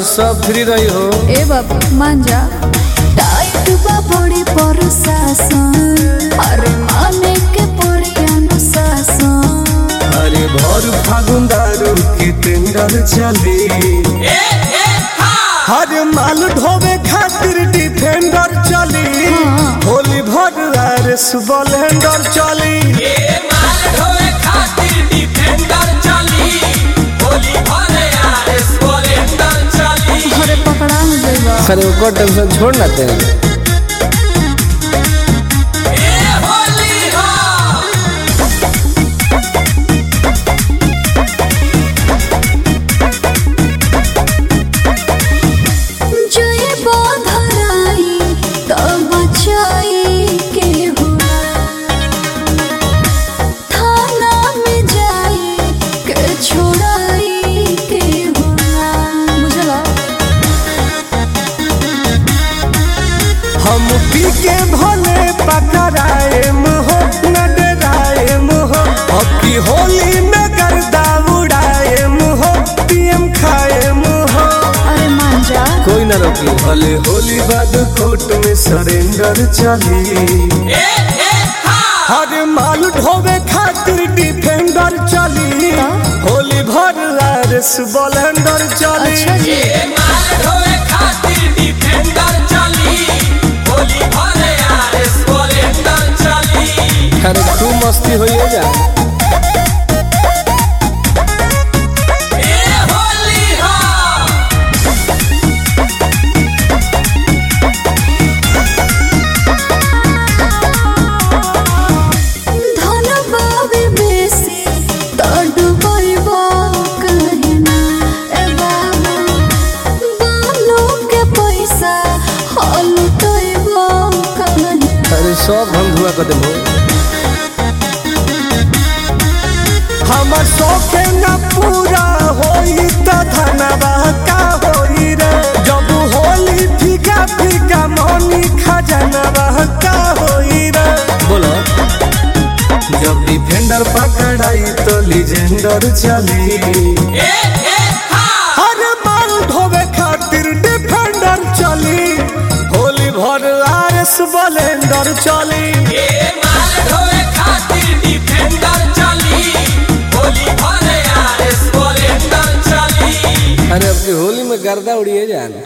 सब फ्री रही हो ए बाबा मान जा टाइट बा बड़ी प्रशासन अरे माने के पड़ी अनुशासन अरे भर फागुन दारू के टेंडर चली हर माल ढोवे खातिर डिफेंडर चली होली भर आर सुबलेंडर चली अरे पकड़ा हो जाएगा अरे ओकर टेंशन छोड़ ना तेरे जो ये बाधराई तब बचाई के हुआ थाना में जाई के छोड़ाई के हुआ बुझला हम पी के भले पकड़ाए हो न डराए हो अब की होली में गर्दा उड़ाए हो पीएम खाए हो अरे मान जा कोई ना रोकी भले होली बाद कोर्ट में सरेंडर चली हर माल ढोवे खातिर डिफेंडर चली होली भर आर सुबलेंडर चली अच्छा जी अरे खूब मस्ती होइए जा धन बाबे बेसी तड़ बइबा कहना ए बाबा बालो के पैसा हल तइबा कहना अरे सब हम धुआ कर देबो हमर शौके न पूरा होई त धनवा का होई रे जब होली फीका फीका मनी खजनवा का होई रे बोलो जब डिफेंडर पकड़ाई तो लीजेंडर चली हर माल धोवे खातिर डिफेंडर चली होली भर आरएस बलेंडर चली अरे अब की होली में गर्दा उड़िए जान